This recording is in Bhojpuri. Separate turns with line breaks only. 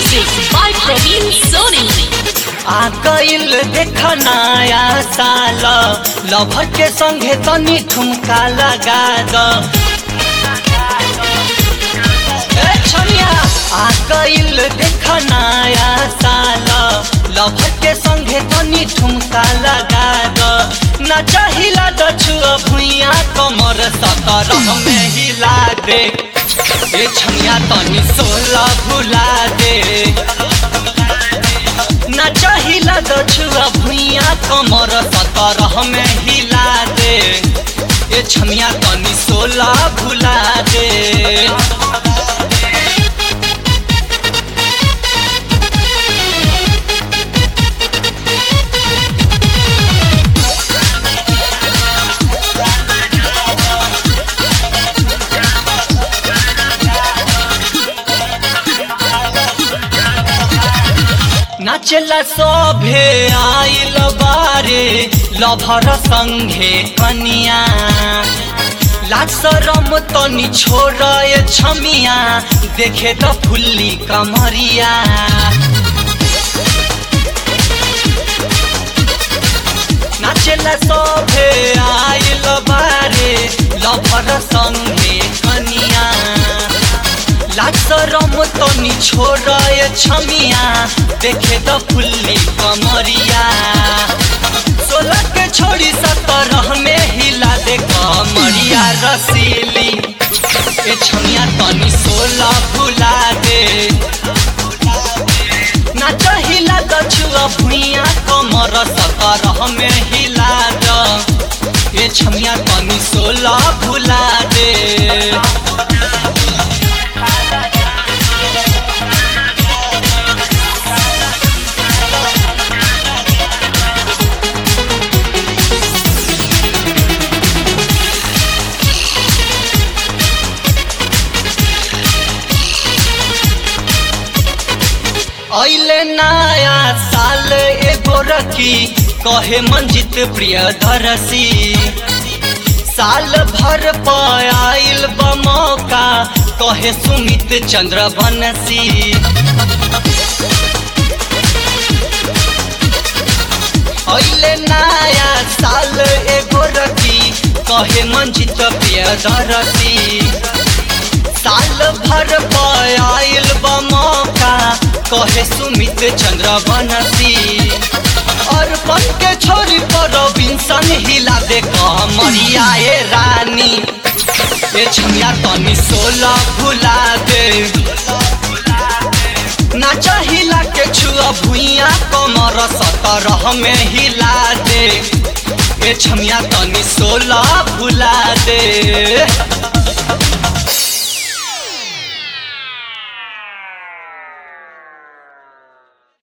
Music by Praveen Soni.
आ गइल देख नया साल लभर के संगे तनी ठुमका लगा द ए छनिया आ गइल देख नया साल लभर के संगे तनी ठुमका लगा द ना चाहिला द छुआ भुइया कमर सतरह में हिला दे ए छनिया तनी सोला भुला दे ना चाहिला दछुआ भुइया कमर सतरह में हिला दे ए छमिया तनी सोला भुला दे नाचला सभे आइल बारे लभर संघे कनिया लाज शरम तनी छोड़ ए छमिया देखे त फुल्ली कमरिया नाचला सभे आइल बारे लभर संघे कनिया लाज शरम तनी छोड़ ए छमिया देखे त फुल्ली कमरिया सोलह के छोड़ी सतरह में हिला दे कमरिया रसीली ए छमिया तनी सोलह भुला दे नाच हिला दछुआ भुइया कमर सतरह में हिला द ए छमिया तनी सोलह भुला दे ऐले नया साल एगो रखी कहे मंजित प्रिय धरसी साल भर पायल बमौका कहे सुमित चंद्र बनसी ऐले नया साल एगो रखी कहे मंजित प्रिय धरसी साल भर पायल बमौका कहे सुमित चंद्र बनसी और पन के छोरी पर बिंसन हिला दे कमरिया ए रानी ए छमिया तनी सोला भुला दे नाच हिला के छुआ भुइया कमर सतरह में हिला दे ए छमिया तनी सोला भुला दे